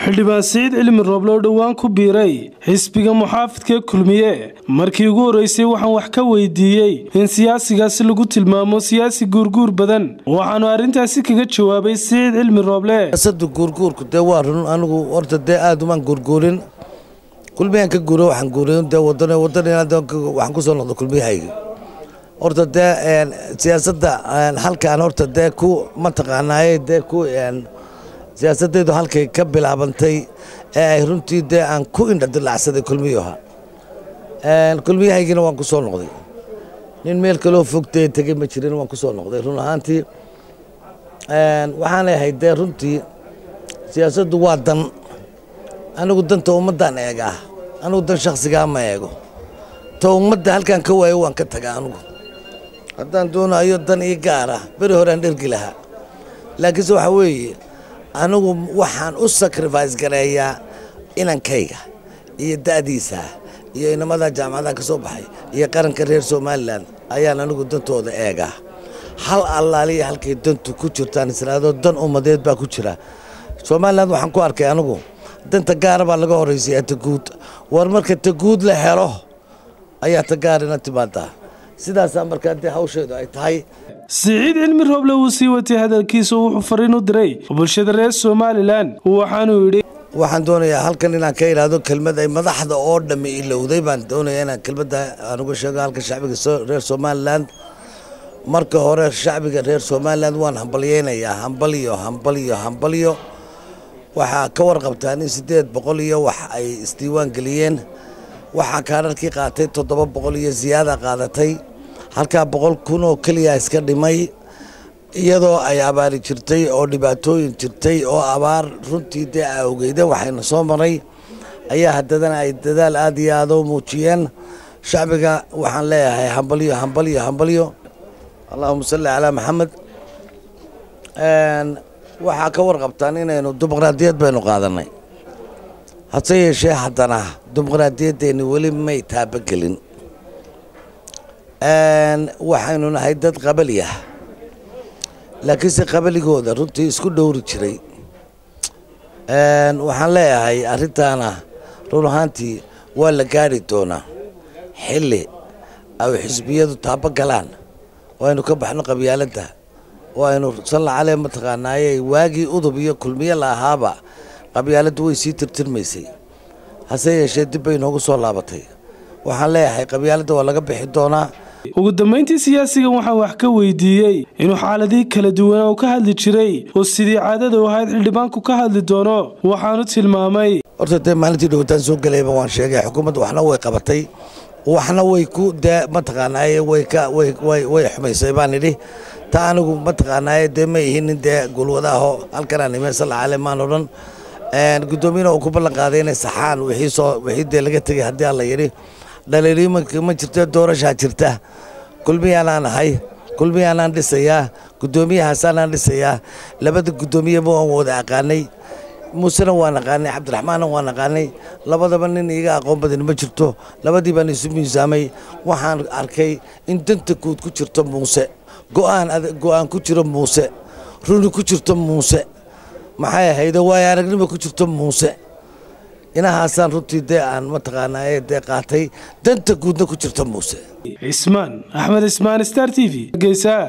xildhibaan siciid cilmi rooble oo dhowaan ku biiray xisbiga muxaafidka kulmiye markii ugu horreysay waxaan wax ka weydiiyey in siyaasigaasi lagu tilmaamo siyaasi guurguur badan waxaanu arrintaasi kaga jawaabay siciid cilmi rooble siyaasadda guurguurku dee waa run anigu horta dee aada umaan guurguurin kulmiyaan ka guura waxaan guuray dee wadan wadan waxaan kusoo noqda kulmiyahayga horta dee siyaasadda halkaan horta dee ku mataqaanaaye dee ku siyaasadaydu halkay ka bilaabantay ee ay runtii dee aan ku indhadilacsaday kulmiyaha kulmiyahaygina waan ku soo noqday nin meel kaloo fogtay tegey ma jirin waan ku soo noqday run ahaantii waxaanay ahayd dee runtii siyaasaddu waa dan anigu danta ummaddaan eegaa anigu dan shakhsigaa ma eego ta ummadda halkaan ka waayo waan ka tagaa anigu haddaan doonayo dan ii gaara beri horean dhergi lahaa laakiinse waxaa weeye anigu waxaan u sacrifice gareeyaa inankayga iyo da'diisa iyo inamada jaamacadaha ka soo baxay iyo qaranka reer somalilan ayaan anigu dantooda eegaa hal allaaliya halkay dantu ku jirtaan israado dan ummadeed baa ku jira somalilan waxaan ku arkay anigu danta gaara baa laga horreysaya taguud war marka taguud la helo ayaa ta gaarina timaadaa sidaasaa markaa dee hawsheedu ay tahay siciid cilmi rooble uu sii watay hadalkiisa wuxuu fariin u diray bulshada reer somalilan waxaanuu yidhi waxaan doonayaa halkan inaan ka idhaahdo kelmad ay madaxda oo dhammi ilowday baan doonayaa inaan kelmadda aan uga sheego halka shacbiga reer somalilan marka hore shacbiga reer somalilan waan hambalyeynayaa hambalyo hambalyo hambalyo waxaa ka warqabtaan in siddeed boqol iyo wax ay isdiiwaan geliyeen waxaa kaararkii qaatay toddoba boqol iyo ziyaada qaadatay halkaa boqol kun oo keliya iska dhimay iyadoo ay abaari jirtay oo dhibaatooyin jirtay oo abaar runtii dee awgeyda waxayna soo maray ayaa haddadana ay dadaal aad iyo aad u muujiyeen shacbiga waxaan leeyahay hambalyo hambalyo hambalyo allahuma salli calaa maxamed waxaa ka warqabtaan inaynu dimuqraadiyad baynu qaadanay hase yeeshee haddana dimuqraadiyaddeenni weli may taabagelin waxaynu nahay dad qabaliyah laakiinse qabaligooda runtii isku dhowri jiray waxaan leeyahay arrintaana run ahaantii waa la gaari doonaa xilli ay xisbiyadu taabo galaan oo aynu ka baxno qabyaaladda oo aynu salla calee mataqaanaaye waagii udub iyo kulmiye la ahaaba qabyaaladdu way sii tirtirmaysay hase yeeshee dib bay noogu soo laabatay waxaan leeyahay qabyaaladda waa laga bixi doonaa ugu dambayntii siyaasigan waxaan wax ka weydiiyey inuu xaaladii kala duwan oo ka hadli jiray oo sidii caadada u ahayd xildhibaanku ka hadli doono waxaanu tilmaamay horta dee maalintii dhowtaan soo gelayba waan sheegay xukuumadda waxna way qabatay waxna way ku dee mataqaanaaye way ka way way way xumaysay baan idhi ta anigu mataqaanaaye dee ma ihinin dee gulwadaaho halkanaan imeen salla cale maan odhan guddoomiyana uu ku ballan qaaday inay saxaan wixii soo wixii dee laga tegay haddii alla yidhi dhaliiliimanka ma jirto doorashaa jirta kulmiyaanaan ahay kulmiyaanaan dhisayaa guddoomiyahaasaanan dhisayaa labada guddoomiyeba waan wada aqaanay muusena waan aqaanay cabdiraxmaanna waan aqaanay labadaba nin iiga aqoon badan ma jirto labadii baan isu miisaamay waxaan arkay in danta guud ku jirto muuse go'aan go'aan ku jiro muuse runi ku jirto muuse maxay ahaydo waayo aragnimo ku jirto muuse inahaasaan runtii dee aan mataqaanaa dee qaatay danta guudna ku jirta muuse cismaan axmed ismaan star t v geysa